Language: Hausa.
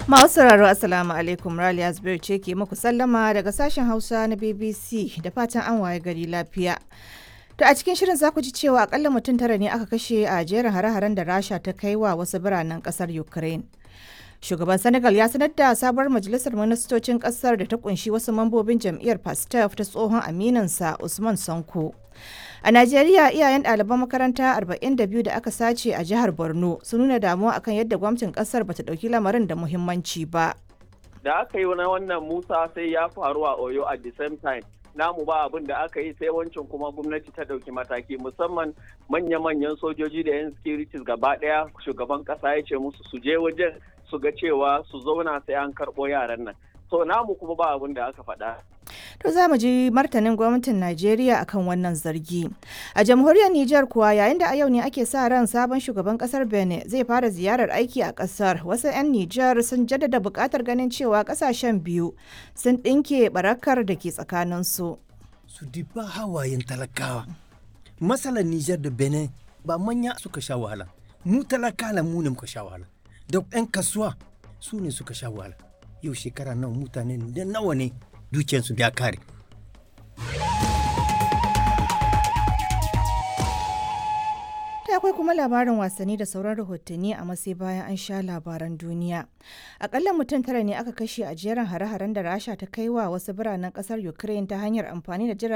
Masu sauraro Assalamu alaikum Raliya Zubairu ce ke muku sallama daga sashen Hausa na BBC da fatan an waye gari lafiya. To a cikin shirin za ku ji cewa akalla mutum tara ne aka kashe a jerin hare-haren da Rasha ta kai wa wasu biranen kasar Ukraine. Shugaban Senegal ya sanar da sabuwar majalisar ministocin kasar da ta kunshi wasu mambobin jam'iyyar Pastef ta tsohon aminansa Usman Sanko. A Najeriya iyayen ɗaliban makaranta 42 da aka sace a jihar Borno sun nuna damuwa akan yadda gwamnatin ƙasar bata ɗauki lamarin da muhimmanci ba. Da aka yi na wannan Musa sai ya faru a Oyo at the same time. Namu ba abin da aka yi sai wancan kuma gwamnati ta ɗauki mataki musamman manya-manyan sojoji da 'yan securities gaba ɗaya shugaban ƙasa ya ce musu su je wajen su ga cewa su zauna sai an karɓo yaran nan. So namu kuma ba abin da aka faɗa. To za mu ji martanin gwamnatin Najeriya akan wannan zargi. A jamhuriyar Nijar kuwa yayin da a yau ne ake sa ran sabon shugaban kasar Benin zai fara ziyarar aiki a kasar. Wasu 'yan Nijar sun jaddada buƙatar ganin cewa kasashen biyu sun ɗinke barakar da ke tsakaninsu. Su diba hawayen talakawa. Matsalar Nijar da Benin ba manya suka sha wahala. Mu talakala mu ne muka sha wahala. Da 'yan kasuwa su ne suka sha wahala. Yau shekara nawa mutane da nawa ne dukiyarsu ya kare. Ta akwai kuma labarin wasanni da sauran rahotanni a masai bayan an sha labaran duniya. Akalla mutum tara ne aka kashe a jerin hare-haren da Rasha ta kai wa wasu biranen kasar Ukraine ta hanyar amfani da jiragen